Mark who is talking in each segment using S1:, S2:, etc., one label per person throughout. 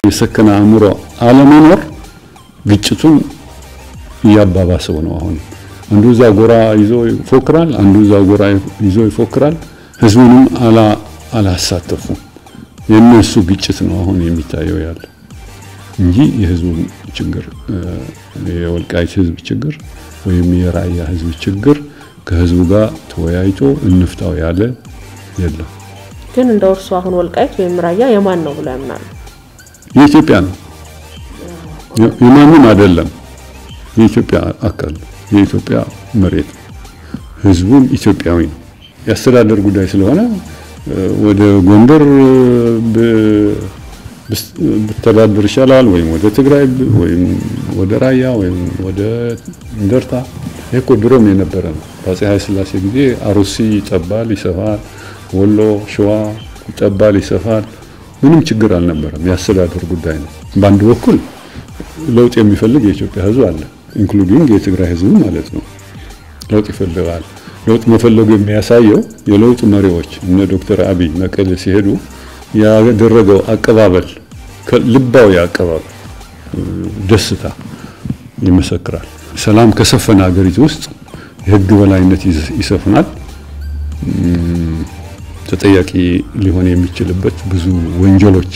S1: የሰከነ አእምሮ አለመኖር ግጭቱን እያባባሰው ነው። አሁን አንዱ እዛ ጎራ ይዞ ይፎክራል፣ አንዱ እዛ ጎራ ይዞ ይፎክራል። ህዝቡንም አላሳተፉም። የእነሱ ግጭት ነው አሁን የሚታየው ያለ እንጂ የህዝቡ ችግር የወልቃይት ህዝብ ችግር ወይም የራያ ህዝብ ችግር ከህዝቡ ጋር ተወያይቶ እንፍታው ያለ የለም።
S2: ግን እንደ እርሱ አሁን ወልቃይት ወይም ራያ የማን ነው ብሎ ያምናሉ?
S1: የኢትዮጵያ ነው፣ የማንም አይደለም። የኢትዮጵያ አካል ነው፣ የኢትዮጵያ መሬት ነው። ህዝቡም ኢትዮጵያዊ ነው። የአስተዳደር ጉዳይ ስለሆነ ወደ ጎንደር ብተዳደር ይሻላል ወይም ወደ ትግራይ ወይም ወደ ራያ ወይም ወደ እንደርታ። ይሄ እኮ ድሮም የነበረ ነው። በአፄ ኃይለ ሥላሴ ጊዜ አሩሲ ይጠባል፣ ይሰፋል፣ ወሎ ሸዋ ይጠባል፣ ይሰፋል። ምንም ችግር አልነበረም። የአስተዳደር ጉዳይ ነው። በአንድ በኩል ለውጥ የሚፈልግ የኢትዮጵያ ህዝብ አለ፣ ኢንክሉዲንግ የትግራይ ህዝብ ማለት ነው። ለውጥ ይፈልጋል። ለውጥ መፈለጉ የሚያሳየው የለውጥ መሪዎች እነ ዶክተር አብይ መቀሌ ሲሄዱ ያደረገው አቀባበል ልባዊ አቀባበል ደስታ ይመሰክራል። ሰላም ከሰፈነ ሀገሪቱ ውስጥ የህግ በላይነት ይሰፍናል። ተጠያቂ ሊሆን የሚችልበት ብዙ ወንጀሎች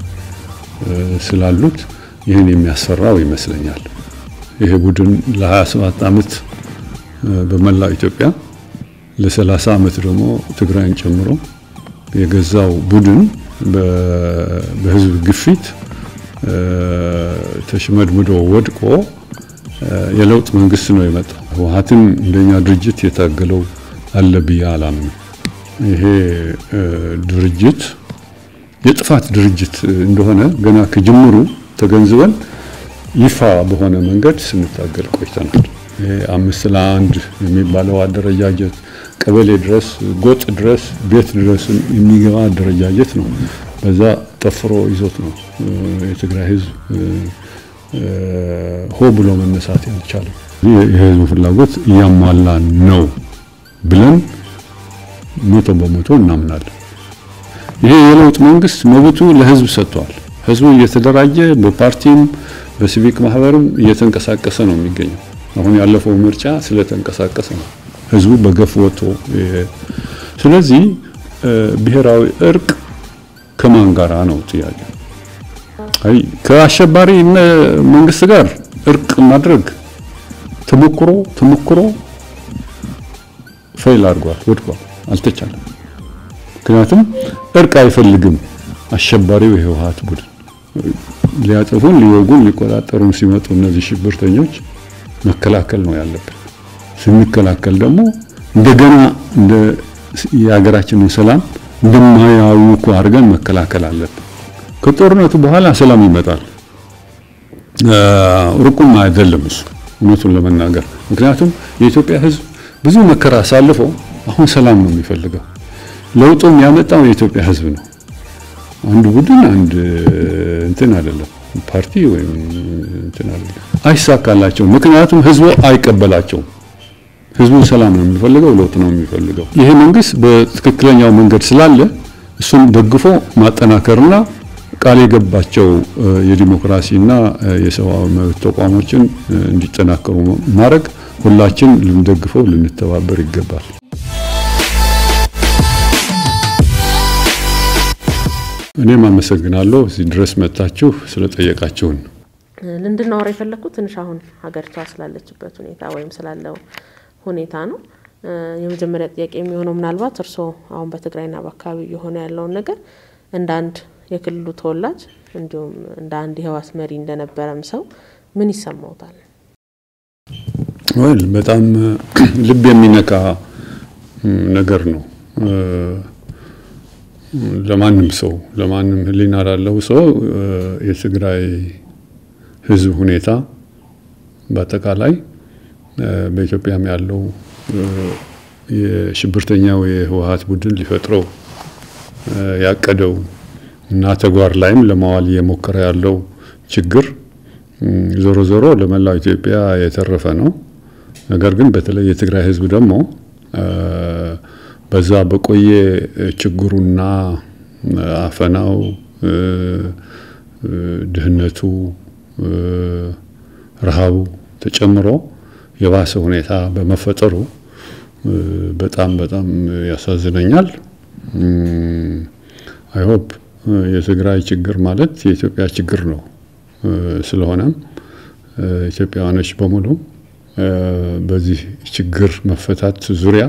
S1: ስላሉት ይህን የሚያስፈራው ይመስለኛል። ይሄ ቡድን ለ27 ዓመት በመላው ኢትዮጵያ ለ30 ዓመት ደግሞ ትግራይን ጨምሮ የገዛው ቡድን በህዝብ ግፊት ተሽመድምዶ ወድቆ የለውጥ መንግስት ነው የመጣው። ህወሓትም እንደኛ ድርጅት የታገለው አለ ብዬ አላምንም። ይሄ ድርጅት የጥፋት ድርጅት እንደሆነ ገና ከጅምሩ ተገንዝበን ይፋ በሆነ መንገድ ስንታገል ቆይተናል። ይሄ አምስት ለአንድ የሚባለው አደረጃጀት ቀበሌ ድረስ ጎጥ ድረስ ቤት ድረስ የሚገባ አደረጃጀት ነው። በዛ ጠፍሮ ይዞት ነው የትግራይ ህዝብ ሆ ብሎ መነሳት ያልቻለው። የህዝቡ ፍላጎት እያሟላ ነው ብለን መቶ በመቶ እናምናለን። ይሄ የለውጥ መንግስት መብቱ ለህዝብ ሰጥቷል። ህዝቡ እየተደራጀ በፓርቲም በሲቪክ ማህበርም እየተንቀሳቀሰ ነው የሚገኘው። አሁን ያለፈው ምርጫ ስለተንቀሳቀሰ ነው ህዝቡ በገፍ ወጥቶ። ስለዚህ ብሔራዊ እርቅ ከማን ጋራ ነው ጥያቄ? አይ ከአሸባሪ መንግስት ጋር እርቅ ማድረግ ተሞክሮ ተሞክሮ ፌል አድርጓል፣ ወድቋል፣ አልተቻለም። ምክንያቱም እርቅ አይፈልግም አሸባሪው የህወሓት ቡድን ሊያጠፉን፣ ሊወጉን፣ ሊቆጣጠሩን ሲመጡ እነዚህ ሽብርተኞች መከላከል ነው ያለብን። ስንከላከል ደግሞ እንደገና እንደ የሀገራችንን ሰላም እንደማያውኩ አድርገን መከላከል አለብን። ከጦርነቱ በኋላ ሰላም ይመጣል። ሩቁም አይደለም እሱ እውነቱን ለመናገር ምክንያቱም የኢትዮጵያ ህዝብ ብዙ መከራ አሳልፎ አሁን ሰላም ነው የሚፈልገው። ለውጡም ያመጣው የኢትዮጵያ ህዝብ ነው። አንድ ቡድን አንድ እንትን አይደለም፣ ፓርቲ ወይም እንትን አይደለም። አይሳካላቸውም። ምክንያቱም ህዝቡ አይቀበላቸውም። ህዝቡ ሰላም ነው የሚፈልገው፣ ለውጥ ነው የሚፈልገው። ይሄ መንግስት በትክክለኛው መንገድ ስላለ እሱን ደግፎ ማጠናከርና ቃል የገባቸው የዲሞክራሲና የሰብአዊ መብት ተቋሞችን እንዲጠናከሩ ማድረግ ሁላችን ልንደግፈው ልንተባበር ይገባል። እኔም አመሰግናለሁ እዚህ ድረስ መጥታችሁ ስለጠየቃችሁን።
S2: እንድናወራ የፈለግኩት ትንሽ አሁን ሀገሪቷ ስላለችበት ሁኔታ ወይም ስላለው ሁኔታ ነው። የመጀመሪያ ጥያቄ የሚሆነው ምናልባት እርስዎ አሁን በትግራይና በአካባቢ የሆነ ያለውን ነገር እንደ አንድ የክልሉ ተወላጅ እንዲሁም እንደ አንድ የህወሓት መሪ እንደነበረም ሰው ምን ይሰማውታል?
S1: ወል በጣም ልብ የሚነካ ነገር ነው። ለማንም ሰው ለማንም ህሊና ላለው ሰው የትግራይ ህዝብ ሁኔታ በአጠቃላይ በኢትዮጵያም ያለው የሽብርተኛው የህወሓት ቡድን ሊፈጥረው ያቀደው እና ተግባር ላይም ለማዋል እየሞከረ ያለው ችግር ዞሮ ዞሮ ለመላው ኢትዮጵያ የተረፈ ነው። ነገር ግን በተለይ የትግራይ ህዝብ ደግሞ በዛ በቆየ ችግሩና አፈናው ድህነቱ፣ ረሃቡ ተጨምሮ የባሰ ሁኔታ በመፈጠሩ በጣም በጣም ያሳዝነኛል። አይሆፕ የትግራይ ችግር ማለት የኢትዮጵያ ችግር ነው። ስለሆነም ኢትዮጵያውያኖች በሙሉ በዚህ ችግር መፈታት ዙሪያ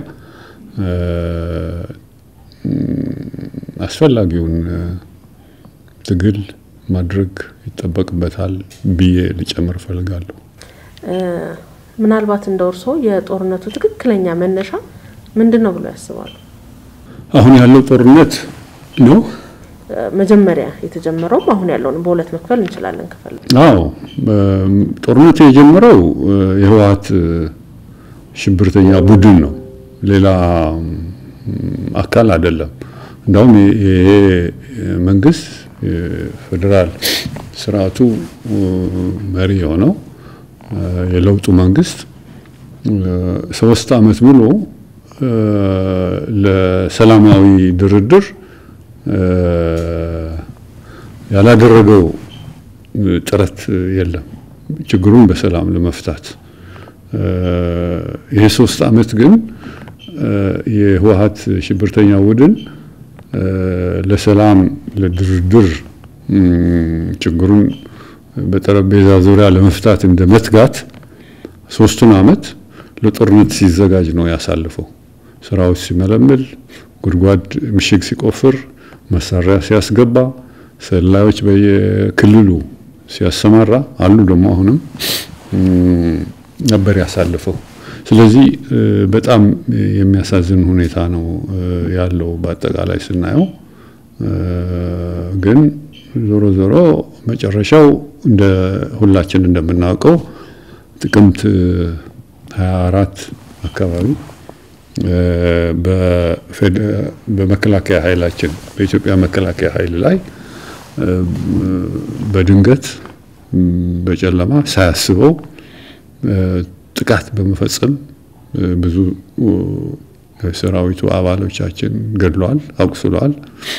S1: አስፈላጊውን ትግል ማድረግ ይጠበቅበታል ብዬ ልጨምር እፈልጋለሁ።
S2: ምናልባት እንደ እርሶ የጦርነቱ ትክክለኛ መነሻ ምንድን ነው ብለው ያስባሉ?
S1: አሁን ያለው ጦርነት ነው
S2: መጀመሪያ የተጀመረውም አሁን ያለውን በሁለት መክፈል እንችላለን። ክፈል
S1: አዎ ጦርነቱ የጀመረው የህወሓት ሽብርተኛ ቡድን ነው፣ ሌላ አካል አይደለም። እንዳውም ይሄ መንግስት ፌዴራል ስርዓቱ መሪ የሆነው የለውጡ መንግስት ሶስት አመት ሙሉ ለሰላማዊ ድርድር ያላደረገው ጥረት የለም ችግሩን በሰላም ለመፍታት። ይሄ ሶስት አመት ግን የህወሓት ሽብርተኛ ቡድን ለሰላም ለድርድር ችግሩን በጠረጴዛ ዙሪያ ለመፍታት እንደ መትጋት ሶስቱን አመት ለጦርነት ሲዘጋጅ ነው ያሳልፈው። ስራዎች ሲመለምል፣ ጉድጓድ ምሽግ ሲቆፍር፣ መሳሪያ ሲያስገባ፣ ሰላዮች በየክልሉ ሲያሰማራ አሉ ደግሞ አሁንም ነበር ያሳልፈው። ስለዚህ በጣም የሚያሳዝን ሁኔታ ነው ያለው በአጠቃላይ ስናየው። ግን ዞሮ ዞሮ መጨረሻው እንደ ሁላችን እንደምናውቀው ጥቅምት 24 አካባቢ በመከላከያ ኃይላችን በኢትዮጵያ መከላከያ ኃይል ላይ በድንገት በጨለማ ሳያስበው ጥቃት በመፈጸም ብዙ የሰራዊቱ አባሎቻችን ገድለዋል፣ አቁስለዋል።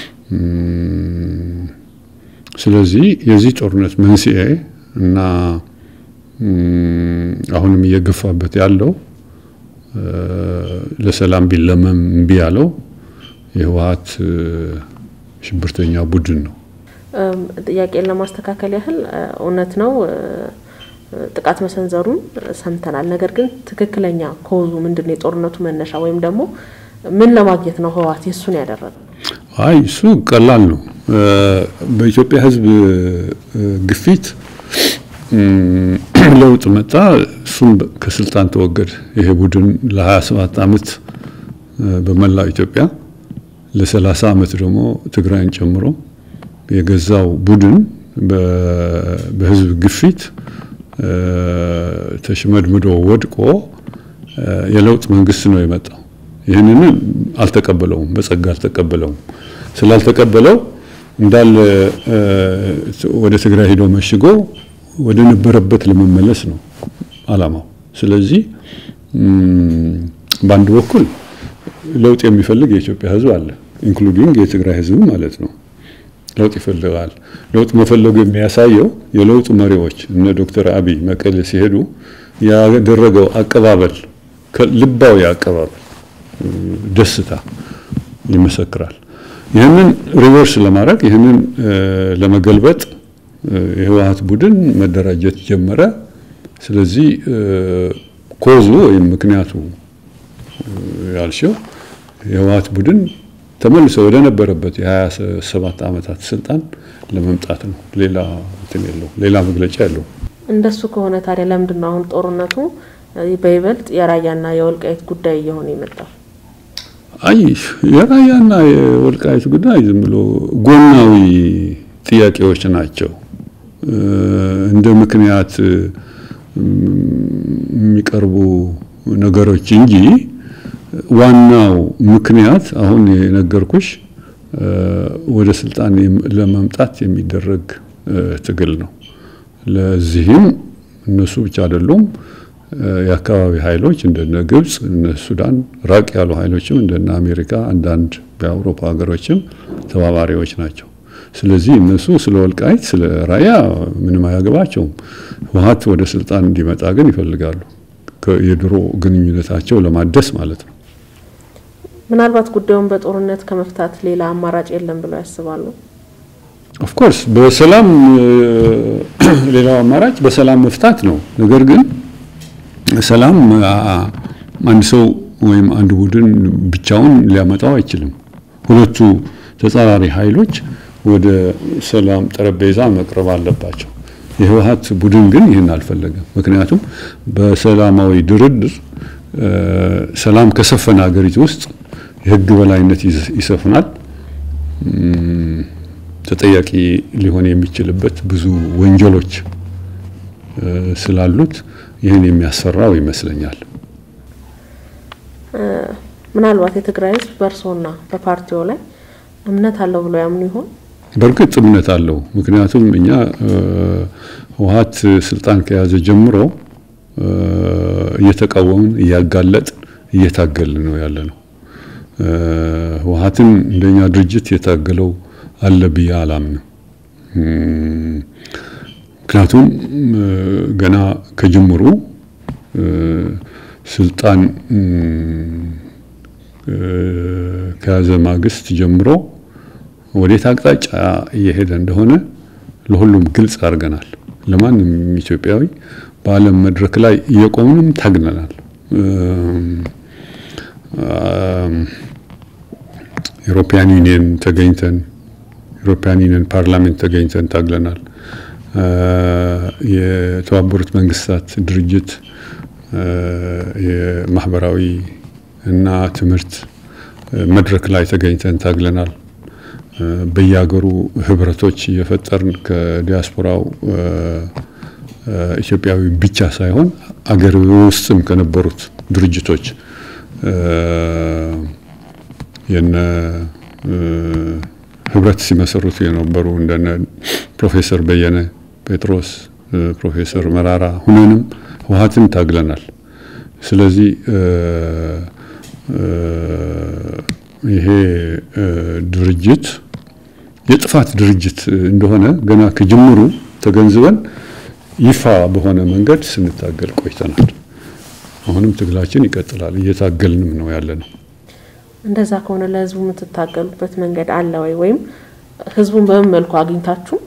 S1: ስለዚህ የዚህ ጦርነት መንስኤ እና አሁንም እየገፋበት ያለው ለሰላም ቢለመም እምቢ ያለው የህወሓት ሽብርተኛ ቡድን ነው።
S2: ጥያቄን ለማስተካከል ያህል እውነት ነው ጥቃት መሰንዘሩን ሰምተናል። ነገር ግን ትክክለኛ ኮዙ ምንድን ነው? የጦርነቱ መነሻ ወይም ደግሞ ምን ለማግኘት ነው ህወሓት የእሱን ያደረገው?
S1: አይ እሱ ቀላል ነው። በኢትዮጵያ ህዝብ ግፊት ለውጥ መጣ። እሱም ከስልጣን ተወገደ። ይሄ ቡድን ለ27 ዓመት በመላው ኢትዮጵያ ለ30 ዓመት ደግሞ ትግራይን ጨምሮ የገዛው ቡድን በህዝብ ግፊት ተሽመድምዶ ወድቆ የለውጥ መንግስት ነው የመጣው። ይህንን አልተቀበለውም፣ በጸጋ አልተቀበለውም። ስላልተቀበለው እንዳለ ወደ ትግራይ ሄዶ መሽጎ ወደ ነበረበት ለመመለስ ነው አላማው። ስለዚህ በአንድ በኩል ለውጥ የሚፈልግ የኢትዮጵያ ህዝብ አለ፣ ኢንክሉዲንግ የትግራይ ህዝብ ማለት ነው። ለውጥ ይፈልጋል። ለውጥ መፈለጉ የሚያሳየው የለውጡ መሪዎች እነ ዶክተር አብይ መቀሌ ሲሄዱ ያደረገው አቀባበል፣ ልባዊ አቀባበል፣ ደስታ ይመሰክራል። ይህንን ሪቨርስ ለማድረግ ይህንን ለመገልበጥ የህወሓት ቡድን መደራጀት ጀመረ። ስለዚህ ኮዙ ወይም ምክንያቱ ያልሽው የህወሓት ቡድን ተመልሶ ወደ ነበረበት የ27 ዓመታት ስልጣን ለመምጣት ነው። ሌላ እንትን የለው፣ ሌላ መግለጫ የለው።
S2: እንደሱ ከሆነ ታዲያ ለምንድን ነው አሁን ጦርነቱ በይበልጥ የራያና የወልቃይት ጉዳይ እየሆነ የመጣው?
S1: አይ የራያና የወልቃይት ጉዳይ ዝም ብሎ ጎናዊ ጥያቄዎች ናቸው እንደ ምክንያት የሚቀርቡ ነገሮች እንጂ ዋናው ምክንያት አሁን የነገርኩሽ ወደ ስልጣን ለመምጣት የሚደረግ ትግል ነው። ለዚህም እነሱ ብቻ አይደሉም። የአካባቢ ኃይሎች እንደነ ግብጽ፣ እነ ሱዳን፣ ራቅ ያሉ ኃይሎችም እንደነ አሜሪካ፣ አንዳንድ የአውሮፓ ሀገሮችም ተባባሪዎች ናቸው። ስለዚህ እነሱ ስለ ወልቃይት ስለ ራያ ምንም አያገባቸውም። ህወሓት ወደ ስልጣን እንዲመጣ ግን ይፈልጋሉ። የድሮ ግንኙነታቸው ለማደስ ማለት ነው።
S2: ምናልባት ጉዳዩን በጦርነት ከመፍታት ሌላ አማራጭ የለም ብለው ያስባሉ?
S1: ኦፍኮርስ በሰላም ሌላው አማራጭ በሰላም መፍታት ነው። ነገር ግን ሰላም አንድ ሰው ወይም አንድ ቡድን ብቻውን ሊያመጣው አይችልም። ሁለቱ ተጻራሪ ኃይሎች ወደ ሰላም ጠረጴዛ መቅረብ አለባቸው። የህወሓት ቡድን ግን ይህን አልፈለገም። ምክንያቱም በሰላማዊ ድርድር ሰላም ከሰፈነ ሀገሪቱ ውስጥ የህግ በላይነት ይሰፍናል። ተጠያቂ ሊሆን የሚችልበት ብዙ ወንጀሎች ስላሉት ይህን የሚያስፈራው ይመስለኛል።
S2: ምናልባት የትግራይ ህዝብ በእርስዎና በፓርቲው ላይ እምነት አለው ብሎ ያምኑ ይሆን?
S1: በእርግጥ እምነት አለው። ምክንያቱም እኛ ህወሓት ስልጣን ከያዘ ጀምሮ እየተቃወምን እያጋለጥን እየታገልን ነው ያለ ነው። ህወሓትን እንደኛ ድርጅት የታገለው አለ ብዬ አላምንም። ምክንያቱም ገና ከጅምሩ ስልጣን ከያዘ ማግስት ጀምሮ ወዴት አቅጣጫ እየሄደ እንደሆነ ለሁሉም ግልጽ አድርገናል። ለማንም ኢትዮጵያዊ በዓለም መድረክ ላይ እየቆምንም ታግለናል። ዩሮፒያን ዩኒየን ተገኝተን ዩሮፒያን ዩኒየን ፓርላሜንት ተገኝተን ታግለናል። የተባበሩት መንግስታት ድርጅት የማህበራዊ እና ትምህርት መድረክ ላይ ተገኝተን ታግለናል። በየሀገሩ ህብረቶች እየፈጠርን ከዲያስፖራው ኢትዮጵያዊ ብቻ ሳይሆን አገር ውስጥም ከነበሩት ድርጅቶች የነ ህብረት ሲመሰርቱ የነበሩ እንደነ ፕሮፌሰር በየነ ጴጥሮስ፣ ፕሮፌሰር መራራ ሁነንም ህወሓትን ታግለናል። ስለዚህ ይሄ ድርጅት የጥፋት ድርጅት እንደሆነ ገና ከጅምሩ ተገንዝበን ይፋ በሆነ መንገድ ስንታገል ቆይተናል። አሁንም ትግላችን ይቀጥላል። እየታገልንም ነው ያለ ነው።
S2: እንደዛ ከሆነ ለህዝቡ የምትታገሉበት መንገድ አለ ወይ? ወይም ህዝቡን በምን መልኩ አግኝታችሁ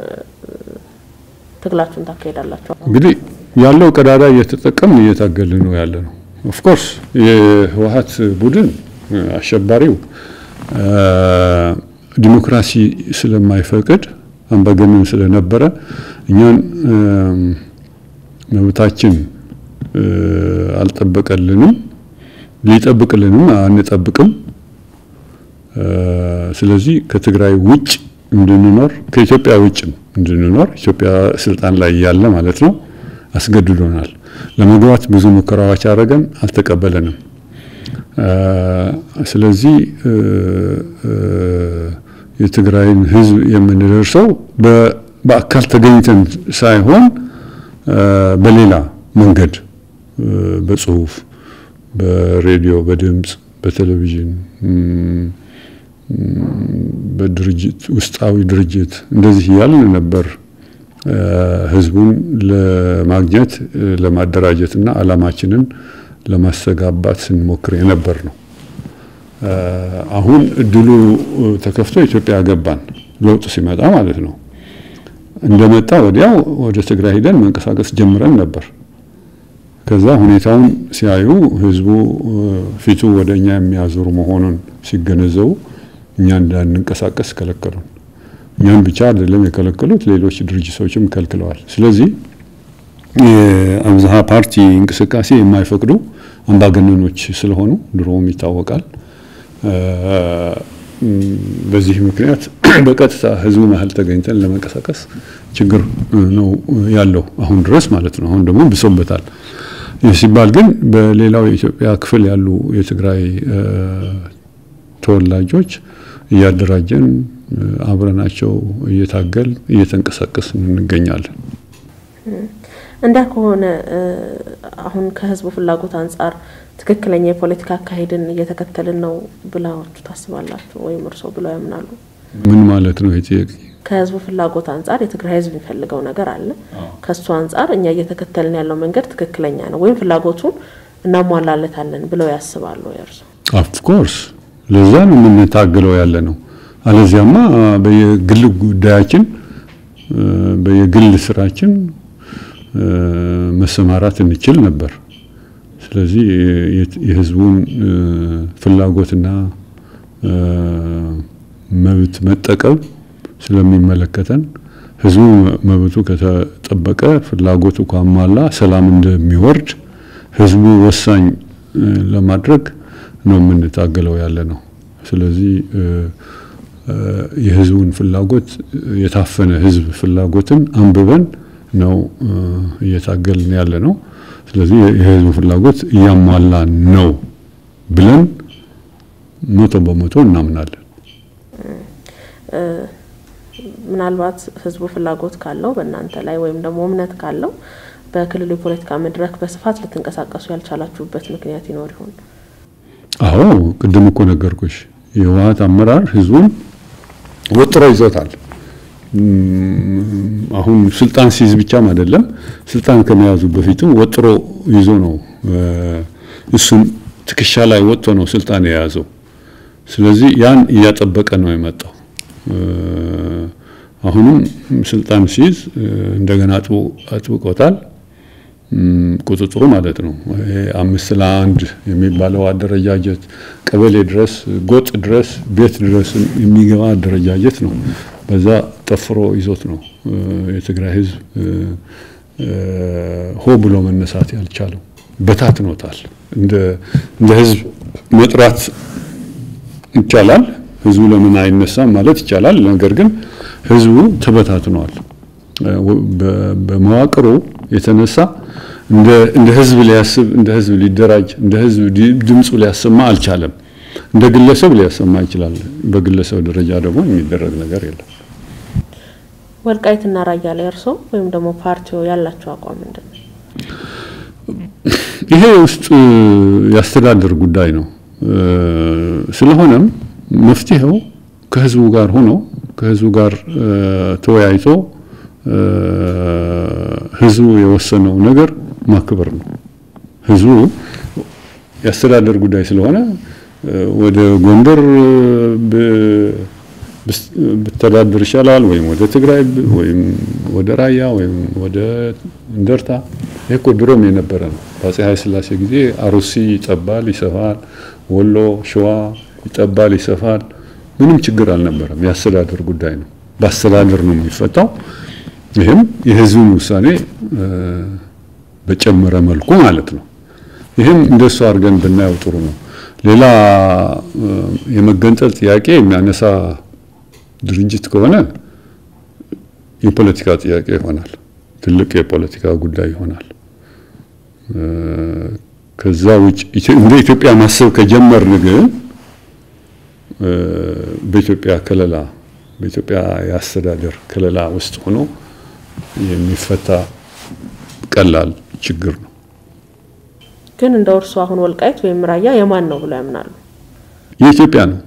S2: ትግላችሁን ታካሄዳላችሁ?
S1: እንግዲህ ያለው ቀዳዳ እየተጠቀምን እየታገልን ነው ያለ ነው። ኦፍኮርስ የህወሓት ቡድን አሸባሪው ዲሞክራሲ ስለማይፈቅድ አምባገነን ስለነበረ እኛን መብታችን አልጠበቀልንም፣ ሊጠብቅልንም አንጠብቅም። ስለዚህ ከትግራይ ውጭ እንድንኖር ከኢትዮጵያ ውጭም እንድንኖር ኢትዮጵያ ስልጣን ላይ ያለ ማለት ነው አስገድዶናል። ለመግባት ብዙ ሙከራዎች አደረገን፣ አልተቀበለንም። ስለዚህ የትግራይን ህዝብ የምንደርሰው በአካል ተገኝተን ሳይሆን በሌላ መንገድ በጽሁፍ፣ በሬዲዮ፣ በድምፅ፣ በቴሌቪዥን፣ በድርጅት ውስጣዊ ድርጅት እንደዚህ እያልን ነበር ህዝቡን ለማግኘት ለማደራጀት እና አላማችንን ለማስተጋባት ስንሞክር የነበር ነው። አሁን እድሉ ተከፍቶ ኢትዮጵያ ገባን፣ ለውጥ ሲመጣ ማለት ነው። እንደመጣ ወዲያው ወደ ትግራይ ሂደን መንቀሳቀስ ጀምረን ነበር። ከዛ ሁኔታውን ሲያዩ ህዝቡ ፊቱ ወደ እኛ የሚያዞሩ መሆኑን ሲገነዘቡ እኛ እንዳንንቀሳቀስ ከለከሉን። እኛን ብቻ አይደለም የከለከሉት፣ ሌሎች ድርጅቶችም ከልክለዋል። ስለዚህ የአብዝሃ ፓርቲ እንቅስቃሴ የማይፈቅዱ አምባገነኖች ስለሆኑ ድሮም ይታወቃል። በዚህ ምክንያት በቀጥታ ህዝቡ መሀል ተገኝተን ለመንቀሳቀስ ችግር ነው ያለው አሁን ድረስ ማለት ነው። አሁን ደግሞ ብሶበታል። ይህ ሲባል ግን በሌላው የኢትዮጵያ ክፍል ያሉ የትግራይ ተወላጆች እያደራጀን አብረናቸው እየታገል እየተንቀሳቀስን እንገኛለን።
S2: እንዳ ከሆነ አሁን ከህዝቡ ፍላጎት አንጻር ትክክለኛ የፖለቲካ አካሄድን እየተከተልን ነው ብላችሁ ታስባላችሁ ወይም እርስዎ ብለው ያምናሉ?
S1: ምን ማለት ነው ጥያቄ?
S2: ከህዝቡ ፍላጎት አንጻር የትግራይ ህዝብ የሚፈልገው ነገር አለ። ከሱ አንጻር እኛ እየተከተልን ያለው መንገድ ትክክለኛ ነው ወይም ፍላጎቱን እናሟላለታለን ብለው ያስባሉ እርሱ?
S1: ኦፍኮርስ ለዛ ነው የምንታገለው ያለ ነው። አለዚያማ በየግል ጉዳያችን በየግል ስራችን መሰማራት እንችል ነበር። ስለዚህ የህዝቡን ፍላጎትና መብት መጠቀም ስለሚመለከተን ህዝቡ መብቱ ከተጠበቀ ፍላጎቱ ካሟላ ሰላም እንደሚወርድ ህዝቡ ወሳኝ ለማድረግ ነው የምንታገለው ያለ ነው። ስለዚህ የህዝቡን ፍላጎት የታፈነ ህዝብ ፍላጎትን አንብበን ነው እየታገልን ያለ ነው። ስለዚህ የህዝቡ ፍላጎት እያሟላ ነው ብለን መቶ በመቶ እናምናለን።
S2: ምናልባት ህዝቡ ፍላጎት ካለው በእናንተ ላይ ወይም ደግሞ እምነት ካለው በክልሉ የፖለቲካ መድረክ በስፋት ልትንቀሳቀሱ ያልቻላችሁበት ምክንያት ይኖር ይሆን?
S1: አዎ ቅድም እኮ ነገርኩሽ። የህወሓት አመራር ህዝቡን ወጥሮ ይዞታል። አሁን ስልጣን ሲይዝ ብቻም አይደለም፣ ስልጣን ከመያዙ በፊትም ወጥሮ ይዞ ነው እሱን ትከሻ ላይ ወጥቶ ነው ስልጣን የያዘው። ስለዚህ ያን እያጠበቀ ነው የመጣው። አሁንም ስልጣን ሲይዝ እንደገና አጥብቆታል። ቁጥጥሩ ማለት ነው። አምስት ለአንድ የሚባለው አደረጃጀት ቀበሌ ድረስ ጎጥ ድረስ ቤት ድረስ የሚገባ አደረጃጀት ነው። በዛ ጠፍሮ ይዞት ነው የትግራይ ህዝብ ሆ ብሎ መነሳት ያልቻለው። በታትኖታል። እንደ ህዝብ መጥራት ይቻላል። ህዝቡ ለምን አይነሳም ማለት ይቻላል። ነገር ግን ህዝቡ ተበታትኗል። በመዋቅሩ የተነሳ እንደ ህዝብ ሊያስብ፣ እንደ ህዝብ ሊደራጅ፣ እንደ ህዝብ ድምፁ ሊያሰማ አልቻለም። እንደ ግለሰብ ሊያሰማ ይችላል። በግለሰብ ደረጃ ደግሞ የሚደረግ ነገር የለም።
S2: ወልቃይትና ራያ ላይ እርሶ ወይም ደግሞ ፓርቲው ያላቸው አቋም ምንድን ነው?
S1: ይሄ ውስጥ የአስተዳደር ጉዳይ ነው። ስለሆነም መፍትሄው ከህዝቡ ጋር ሆኖ ከህዝቡ ጋር ተወያይቶ ህዝቡ የወሰነው ነገር ማክበር ነው። ህዝቡ የአስተዳደር ጉዳይ ስለሆነ ወደ ጎንደር ብተዳደር ይሻላል ወይም ወደ ትግራይ ወይም ወደ ራያ ወይም ወደ እንደርታ። ይህ እኮ ድሮም የነበረ ነው። በአፄ ኃይለ ሥላሴ ጊዜ አሩሲ ይጠባል፣ ይሰፋል፣ ወሎ ሸዋ ይጠባል፣ ይሰፋል። ምንም ችግር አልነበረም። የአስተዳደር ጉዳይ ነው። በአስተዳደር ነው የሚፈታው። ይህም የህዝብን ውሳኔ በጨመረ መልኩ ማለት ነው። ይህም እንደሱ አድርገን ብናየው ጥሩ ነው። ሌላ የመገንጠል ጥያቄ የሚያነሳ ድርጅት ከሆነ የፖለቲካ ጥያቄ ይሆናል። ትልቅ የፖለቲካ ጉዳይ ይሆናል። ከዛ ውጭ እንደ ኢትዮጵያ ማሰብ ከጀመርን ግን በኢትዮጵያ ከለላ በኢትዮጵያ የአስተዳደር ከለላ ውስጥ ሆኖ የሚፈታ ቀላል ችግር ነው።
S2: ግን እንደ እርሱ አሁን ወልቃይት ወይም ራያ የማን ነው ብለው ያምናሉ?
S1: የኢትዮጵያ ነው፣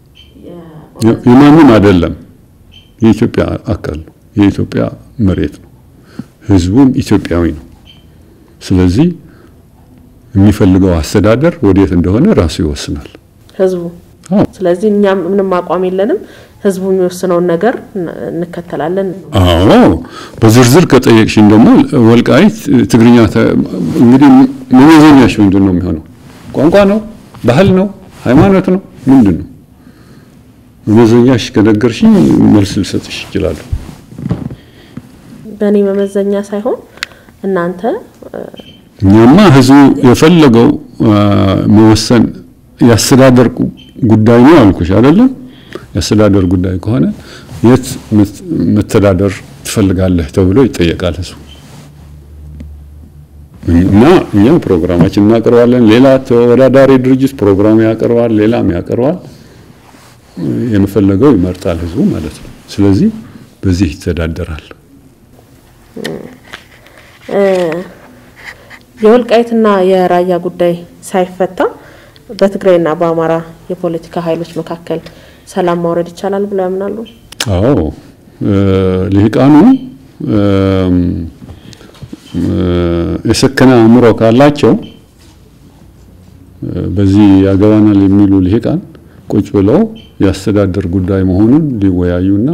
S1: የማንም አይደለም። የኢትዮጵያ አካል ነው፣ የኢትዮጵያ መሬት ነው። ህዝቡም ኢትዮጵያዊ ነው። ስለዚህ የሚፈልገው አስተዳደር ወዴት እንደሆነ ራሱ ይወስናል
S2: ህዝቡ። ስለዚህ እኛም ምንም አቋም የለንም። ህዝቡ የሚወስነውን ነገር እንከተላለን።
S1: አዎ በዝርዝር ከጠየቅሽኝ ደግሞ ወልቃይት ትግርኛ እንግዲህ መመዘኛሽ ምንድን ነው የሚሆነው? ቋንቋ ነው? ባህል ነው? ሃይማኖት ነው? ምንድን ነው መመዘኛሽ? ከነገርሽኝ መልስ ልሰጥሽ ይችላሉ።
S2: በእኔ መመዘኛ ሳይሆን እናንተ
S1: እኛማ ህዝቡ የፈለገው መወሰን የአስተዳደር ጉዳይ ነው አልኩሽ አይደለም? የአስተዳደር ጉዳይ ከሆነ የት መተዳደር ትፈልጋለህ ተብሎ ይጠየቃል ህዝቡ። እና እኛ ፕሮግራማችን እናቀርባለን። ሌላ ተወዳዳሪ ድርጅት ፕሮግራም ያቀርባል፣ ሌላም ያቀርባል። የምፈለገው ይመርጣል ህዝቡ ማለት ነው። ስለዚህ በዚህ ይተዳደራል።
S2: የወልቃይትና የራያ ጉዳይ ሳይፈታ በትግራይና በአማራ የፖለቲካ ኃይሎች መካከል ሰላም ማውረድ ይቻላል ብለው ያምናሉ?
S1: አዎ ልሂቃኑ የሰከነ አእምሮ ካላቸው በዚህ ያገባናል የሚሉ ልሂቃን ቁጭ ብለው የአስተዳደር ጉዳይ መሆኑን ሊወያዩና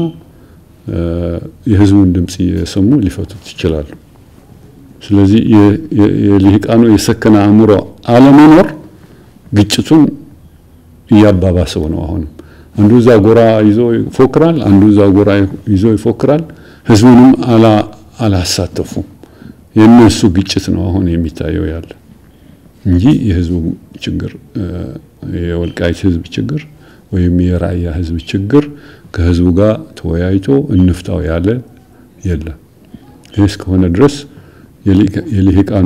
S1: የህዝቡን ድምፅ እየሰሙ ሊፈቱት ይችላሉ። ስለዚህ የልሂቃኑ የሰከነ አእምሮ አለመኖር ግጭቱን እያባባሰው ነው። አሁንም አንዱ እዛ ጎራ ይዞ ይፎክራል፣ አንዱ እዛ ጎራ ይዞ ይፎክራል። ህዝቡንም አላሳተፉም። የእነሱ ግጭት ነው አሁን የሚታየው ያለ እንጂ የህዝቡ ችግር የወልቃይት ህዝብ ችግር ወይም የራያ ህዝብ ችግር ከህዝቡ ጋር ተወያይቶ እንፍታው ያለ የለም። ይህ እስከሆነ ድረስ የልሂቃኑ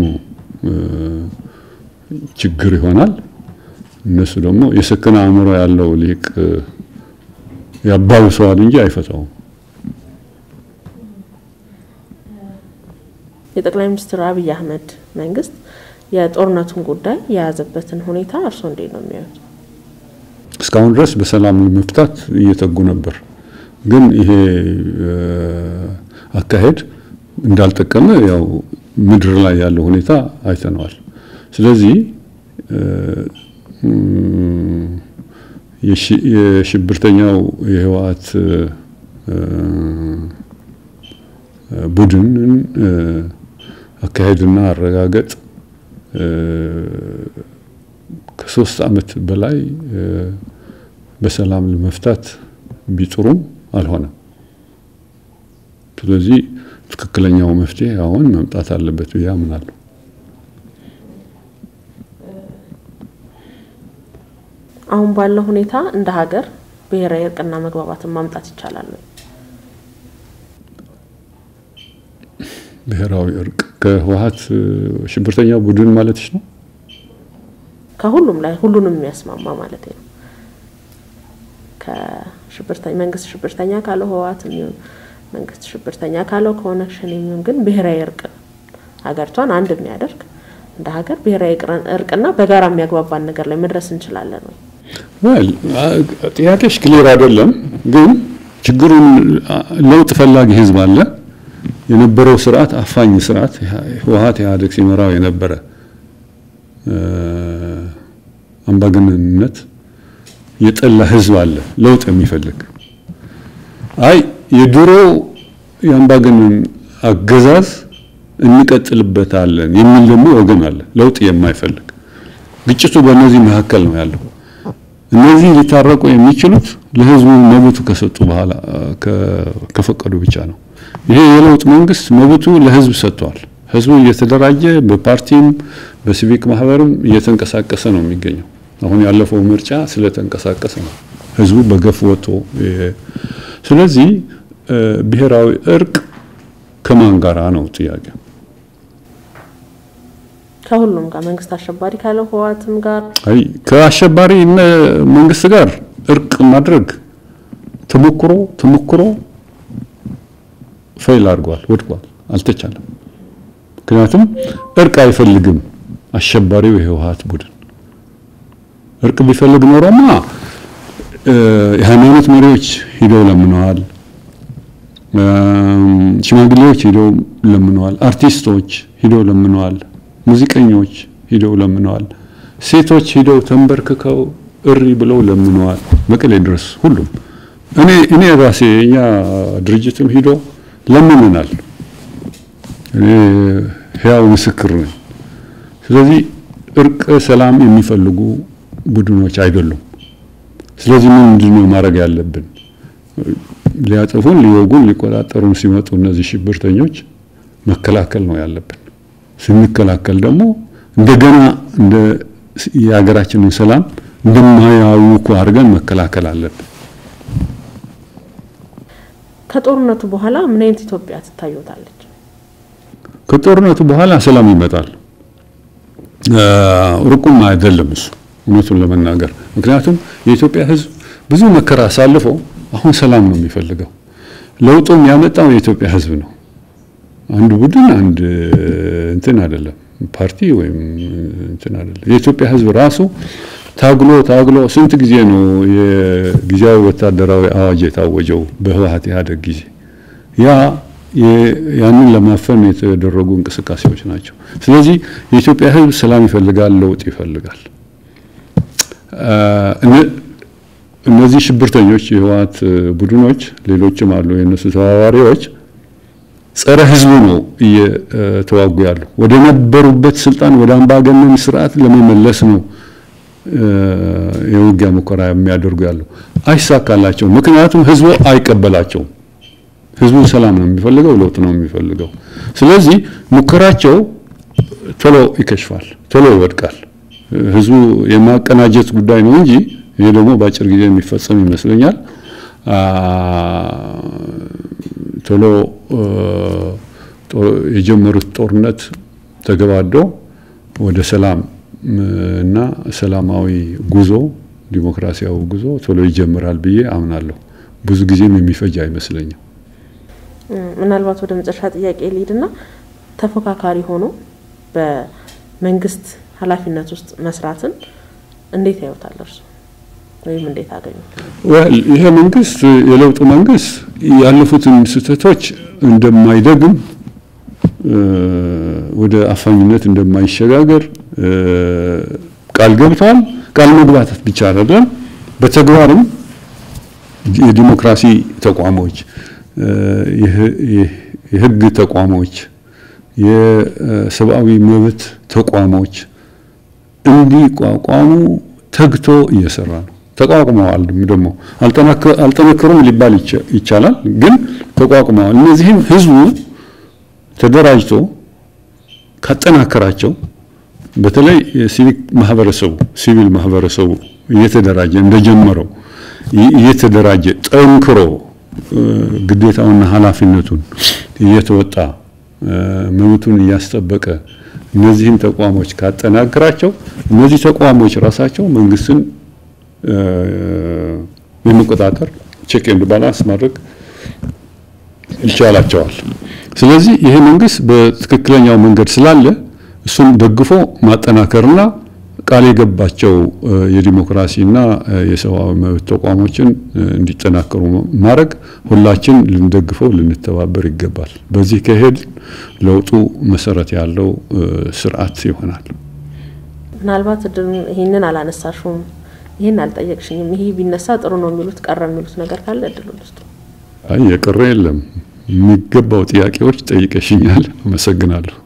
S1: ችግር ይሆናል። እነሱ ደግሞ የሰከነ አእምሮ ያለው ሊቅ ያባብሰዋል እንጂ አይፈታውም።
S2: የጠቅላይ ሚኒስትር አብይ አህመድ መንግስት የጦርነቱን ጉዳይ የያዘበትን ሁኔታ እርስዎ እንዴት ነው የሚያዩት?
S1: እስካሁን ድረስ በሰላም ለመፍታት እየተጉ ነበር። ግን ይሄ አካሄድ እንዳልጠቀመ ያው ምድር ላይ ያለው ሁኔታ አይተነዋል። ስለዚህ የሽብርተኛው የህወሓት ቡድንን አካሄድና አረጋገጥ ከሶስት ዓመት በላይ በሰላም ለመፍታት ቢጥሩም አልሆነም። ስለዚህ ትክክለኛው መፍትሄ አሁን መምጣት አለበት ብዬ አምናለሁ።
S2: አሁን ባለው ሁኔታ እንደ ሀገር ብሔራዊ እርቅና መግባባትን ማምጣት ይቻላል ወይ?
S1: ብሔራዊ እርቅ ከህወሓት ሽብርተኛ ቡድን ማለትሽ ነው?
S2: ከሁሉም ላይ ሁሉንም የሚያስማማ ማለት ነው። ከሽብርተኛ መንግስት ሽብርተኛ ካለው ህወሓት የሚሆን መንግስት ሽብርተኛ ካለው ከሆነ ሸኔ የሚሆን ግን ብሔራዊ እርቅ ሀገሪቷን አንድ የሚያደርግ እንደ ሀገር ብሔራዊ እርቅና በጋራ የሚያግባባን ነገር ላይ መድረስ እንችላለን ወይ?
S1: ወል ጥያቄሽ ክሊር አይደለም። ግን ችግሩን ለውጥ ፈላጊ ህዝብ አለ። የነበረው ስርዓት አፋኝ ስርዓት ህወሓት ኢህአዴግ ሲመራው የነበረ አምባገነንነት የጠላ ህዝብ አለ፣ ለውጥ የሚፈልግ አይ የድሮ የአምባገነን አገዛዝ እንቀጥልበታለን የሚል ደግሞ ወገን አለ፣ ለውጥ የማይፈልግ ግጭቱ በእነዚህ መካከል ነው ያለው። እነዚህ ሊታረቁ የሚችሉት ለህዝቡ መብቱ ከሰጡ በኋላ ከፈቀዱ ብቻ ነው። ይሄ የለውጥ መንግስት መብቱ ለህዝብ ሰጥቷል። ህዝቡ እየተደራጀ በፓርቲም በሲቪክ ማህበርም እየተንቀሳቀሰ ነው የሚገኘው። አሁን ያለፈው ምርጫ ስለተንቀሳቀሰ ነው ህዝቡ በገፍ ወጥቶ። ስለዚህ ብሔራዊ እርቅ ከማን ጋራ ነው ጥያቄ?
S2: ከሁሉም ጋር መንግስት አሸባሪ ካለው ህወሓትም ጋር
S1: አይ ከአሸባሪ መንግስት ጋር እርቅ ማድረግ ተሞክሮ ተሞክሮ ፌል አድርጓል፣ ወድቋል፣ አልተቻለም። ምክንያቱም እርቅ አይፈልግም አሸባሪው የህወሓት ቡድን። እርቅ ቢፈልግ ኖሮማ የሃይማኖት መሪዎች ሂደው ለምነዋል፣ ሽማግሌዎች ሂደው ለምነዋል፣ አርቲስቶች ሂደው ለምነዋል፣ ሙዚቀኞች ሂደው ለምነዋል፣ ሴቶች ሂደው ተንበርክከው እሪ ብለው ለምነዋል። መቀሌ ድረስ ሁሉም እኔ እኔ ራሴ እኛ ድርጅትም ሂዶ ለምንናል። እኔ ህያው ምስክር ነኝ። ስለዚህ እርቅ ሰላም የሚፈልጉ ቡድኖች አይደሉም። ስለዚህ ምንድን ነው ማድረግ ያለብን? ሊያጠፉን፣ ሊወጉን፣ ሊቆጣጠሩን ሲመጡ እነዚህ ሽብርተኞች መከላከል ነው ያለብን። ስንከላከል ደግሞ እንደገና እንደ የሀገራችንን ሰላም እንደማያውኩ አድርገን መከላከል አለብን።
S2: ከጦርነቱ በኋላ ምን አይነት ኢትዮጵያ ትታዩታለች?
S1: ከጦርነቱ በኋላ ሰላም ይመጣል። ሩቁም አይደለም እሱ እውነቱን ለመናገር ምክንያቱም የኢትዮጵያ ሕዝብ ብዙ መከራ አሳልፈው አሁን ሰላም ነው የሚፈልገው። ለውጡም ያመጣው የኢትዮጵያ ሕዝብ ነው። አንድ ቡድን አንድ እንትን አይደለም፣ ፓርቲ ወይም እንትን አይደለም። የኢትዮጵያ ሕዝብ ራሱ ታግሎ ታግሎ ስንት ጊዜ ነው የጊዜያዊ ወታደራዊ አዋጅ የታወጀው በህወሓት ኢህአዴግ ጊዜ ያ ያንን ለማፈን የተደረጉ እንቅስቃሴዎች ናቸው። ስለዚህ የኢትዮጵያ ህዝብ ሰላም ይፈልጋል፣ ለውጥ ይፈልጋል። እነዚህ ሽብርተኞች የህወሓት ቡድኖች ሌሎችም አሉ፣ የእነሱ ተባባሪዎች ጸረ ህዝቡ ነው እየተዋጉ ያሉ። ወደ ነበሩበት ስልጣን ወደ አምባገነን ስርዓት ለመመለስ ነው የውጊያ ሙከራ የሚያደርጉ ያሉ። አይሳካላቸውም። ምክንያቱም ህዝቡ አይቀበላቸውም። ህዝቡ ሰላም ነው የሚፈልገው፣ ለውጥ ነው የሚፈልገው። ስለዚህ ሙከራቸው ቶሎ ይከሽፋል፣ ቶሎ ይወድቃል። ህዝቡ የማቀናጀት ጉዳይ ነው እንጂ ይሄ ደግሞ በአጭር ጊዜ የሚፈጸም ይመስለኛል። ቶሎ የጀመሩት ጦርነት ተገባዶ ወደ ሰላም እና ሰላማዊ ጉዞ ዲሞክራሲያዊ ጉዞ ቶሎ ይጀምራል ብዬ አምናለሁ። ብዙ ጊዜም የሚፈጅ አይመስለኝም።
S2: ምናልባት ወደ መጨረሻ ጥያቄ ልሂድና ተፎካካሪ ሆኖ በመንግስት ኃላፊነት ውስጥ መስራትን እንዴት ያዩታል እርሱ ወይም እንዴት አገኙ?
S1: ይሄ መንግስት የለውጡ መንግስት ያለፉትን ስህተቶች እንደማይደግም ወደ አፋኝነት እንደማይሸጋገር ቃል ገብተዋል። ቃል መግባት ብቻ አይደለም፣ በተግባርም የዲሞክራሲ ተቋሞች፣ የህግ ተቋሞች፣ የሰብአዊ መብት ተቋሞች እንዲቋቋሙ ተግቶ እየሰራ ነው። ተቋቁመዋል። ደግሞ አልጠነከሩም ሊባል ይቻላል፣ ግን ተቋቁመዋል። እነዚህም ህዝቡ ተደራጅቶ ካጠናከራቸው በተለይ ሲቪክ ማህበረሰቡ ሲቪል ማህበረሰቡ እየተደራጀ እንደጀመረው እየተደራጀ ጠንክሮ ግዴታውና ኃላፊነቱን እየተወጣ መብቱን እያስጠበቀ እነዚህን ተቋሞች ካጠናከራቸው እነዚህ ተቋሞች ራሳቸው መንግስትን የመቆጣጠር ቼክ ኤንድ ባላንስ ማድረግ ይቻላቸዋል። ስለዚህ ይሄ መንግስት በትክክለኛው መንገድ ስላለ እሱን ደግፎ ማጠናከርና ቃል የገባቸው የዲሞክራሲና የሰብአዊ መብት ተቋሞችን እንዲጠናከሩ ማድረግ ሁላችን ልንደግፈው ልንተባበር ይገባል። በዚህ ከሄድ ለውጡ መሰረት ያለው ስርዓት ይሆናል።
S2: ምናልባት ይህንን አላነሳሽውም፣ ይህን አልጠየቅሽኝም፣ ይሄ ቢነሳ ጥሩ ነው የሚሉት ቀረ የሚሉት ነገር ካለ እድሉ ልስጡ።
S1: አይ የቀረ የለም። የሚገባው ጥያቄዎች ጠይቀሽኛል። አመሰግናለሁ።